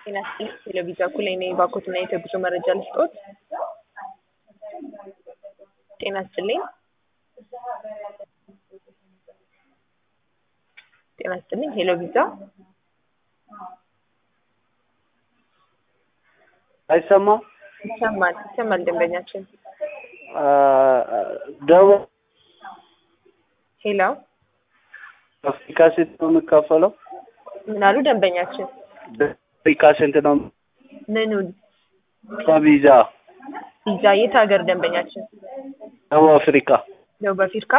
ጤና ይስጥልኝ ቴሌቪዥን እኩል ነኝ ባኮትና የጉዞ መረጃ ልስጦት። ጤና ይስጥልኝ ጤና ይስጥልኝ ሄሎ ቪዛ አይሰማም? ይሰማል ይሰማል ደንበኛችን ደቡብ ሄሎ አፍሪካ ስንት ነው የሚከፈለው? ምን አሉ ደንበኛችን አፍሪካ ስንት ነው ምኑን በቪዛ? ቪዛ የት ሀገር ደንበኛችን ደቡብ አፍሪካ። ደቡብ አፍሪካ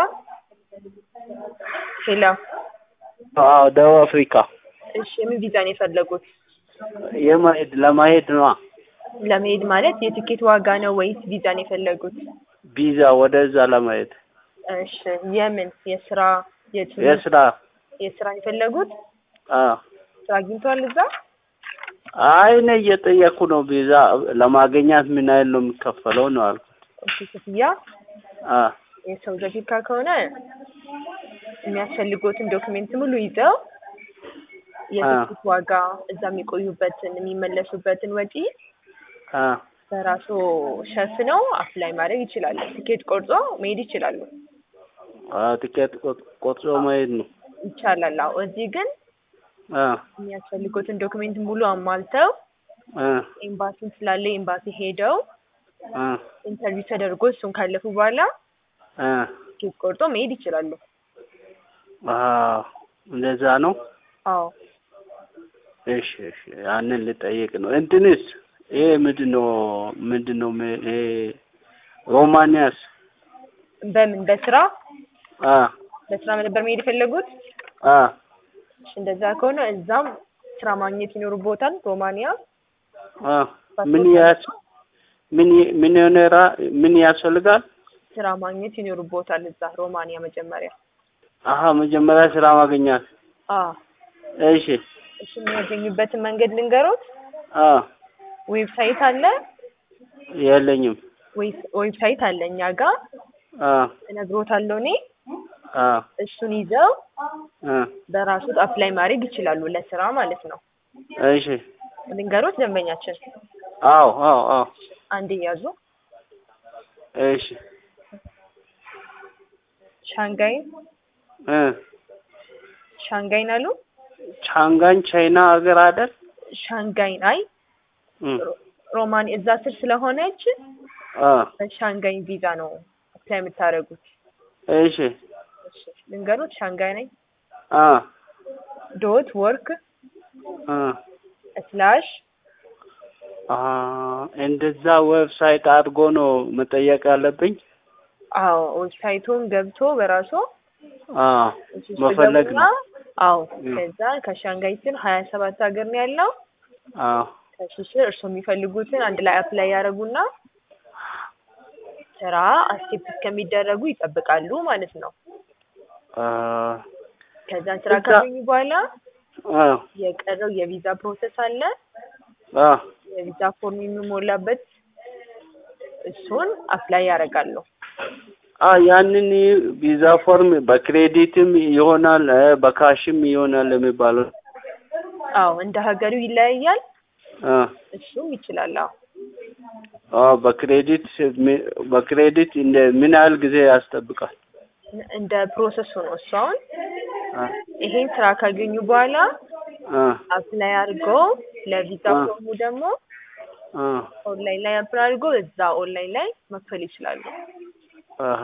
ሄሎ አዎ ደቡብ አፍሪካ። እሺ የምን ቪዛ ነው የፈለጉት የማሄድ ለማሄድ ነዋ። ለመሄድ ማለት የትኬት ዋጋ ነው ወይስ ቪዛ ነው የፈለጉት ቪዛ ወደዛ ለማሄድ እሺ የምን የስራ የትምህርት የስራ የስራ ነው የፈለጉት አዎ። ስራ አግኝተዋል እዛ አይ እኔ እየጠየኩ ነው። ቪዛ ለማግኘት ምን ያህል ነው የሚከፈለው ነው አልኩት። እሺ ክፍያ አ የሳውዝ አፍሪካ ከሆነ የሚያስፈልጎትን ዶክሜንት ሙሉ ይዘው የትኬት ዋጋ እዛ የሚቆዩበትን የሚመለሱበትን ወጪ አ በራሱ ሸፍነው አፕላይ ማድረግ ይችላሉ። ትኬት ቆርጦ መሄድ ይችላሉ። አ ትኬት ቆጥ- ቆርጦ መሄድ ነው። ይቻላል። አዎ እዚህ ግን አ የሚያስፈልጉትን ዶክሜንት ሙሉ አሟልተው አ ኤምባሲን ስላለ ኤምባሲ ሄደው አ ኢንተርቪው ተደርጎ እሱን ካለፉ በኋላ አ ትኬት ቆርጦ መሄድ ይችላሉ። አ እንደዛ ነው። አዎ እሺ እሺ ያንን ልጠይቅ ነው። እንትንስ ይሄ ምንድን ነው ምንድን ነው ም- ይሄ ሮማኒያስ በምን በስራ አ በስራ ነበር መሄድ የፈለጉት? አ እሺ እንደዛ ከሆነ እዛም ስራ ማግኘት ይኖርቦታል። ሮማኒያ አ ምን ያስ ምን ይ- ምን የሆነ ራ- ምን ያስፈልጋል? ስራ ማግኘት ይኖርቦታል እዛ ሮማኒያ መጀመሪያ። አሀ መጀመሪያ ስራ ማግኘት። አዎ እሺ እሱ የሚያገኙበትን መንገድ ልንገሮት። አ ዌብሳይት አለ የለኝም። ዌብ- ዌብሳይት አለ እኛ ጋር አ እነግሮታለሁ እኔ። አ እሱን ይዘው አ በራሱት አፕላይ ማድረግ ይችላሉ ለስራ ማለት ነው። እሺ ልንገሮት ደንበኛችን አዎ አዎ አዎ አንድ ያዙ። እሺ ሻንጋይ እ ሻንጋይን አሉ ቻንጋን ቻይና ሀገር አይደል? ሻንጋይን አይ እ ሮማን እዛ ስር ስለሆነች አ በሻንጋይ ቪዛ ነው አፕላይ የምታደርጉት። እሺ እሺ ልንገሮት ሻንጋይ ነኝ አ ዶት ወርክ አ ስላሽ አ እንደዛ ዌብሳይት አድርጎ ነው መጠየቅ ያለብኝ? አዎ ዌብሳይቱን ገብቶ በራሱ አ እሱ ውስጥ መፈለግ ገቡና ነው። አዎ እ ከዛ ከሻንጋይ ስር ሀያ ሰባት ሀገር ነው ያለው። አ ከሱ ስር እርስዎ የሚፈልጉትን አንድ ላይ አፕላይ ያደርጉና ስራ አክሴፕት እስከሚደረጉ ይጠብቃሉ ማለት ነው። አ ከዛን ስራ እዛ ካገኙ በኋላ አ የቀረው የቪዛ ፕሮሰስ አለ። አ የቪዛ ፎርም የሚሞላበት እሱን አፕላይ ያደርጋሉ። አ ያንን ቪዛ ፎርም በክሬዲትም ይሆናል እ በካሽም ይሆናል የሚባለው አዎ እንደ ሀገሩ ይለያያል። አ እሱም ይችላል። አዎ አ በክሬዲት ሚ- በክሬዲት እንደ ምን ያህል ጊዜ ያስጠብቃል? እንደ ፕሮሰሱ ነው። እሱ አሁን አ ይሄን ስራ ካገኙ በኋላ አ አፕላይ አድርገው ለቪዛ አ ፎርሙ ደግሞ አ ኦንላይን ላይ አፕላይ አድርገው እዛ ኦንላይን ላይ መክፈል ይችላሉ። አሀ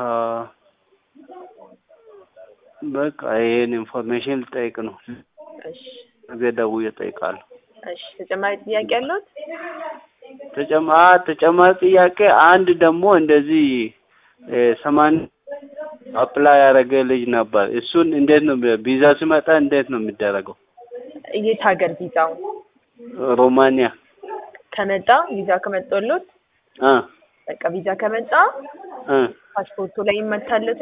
በቃ ይሄን ኢንፎርሜሽን ልጠይቅ ነው። እሺ ነገ ደውዬ እጠይቃለሁ። እሺ ተጨማሪ ጥያቄ አለዎት? ተጨማ ተጨማሪ ጥያቄ አንድ ደግሞ እንደዚህ እ ሰማንያ አፕላይ ያደረገ ልጅ ነበር። እሱን እንዴት ነው ቪዛ ሲመጣ እንዴት ነው የሚደረገው? የት ሀገር ቪዛው ሮማኒያ ከመጣ ቪዛ ከመጣሎት አ በቃ ቪዛ ከመጣ አ ፓስፖርቱ ላይ ይመታለት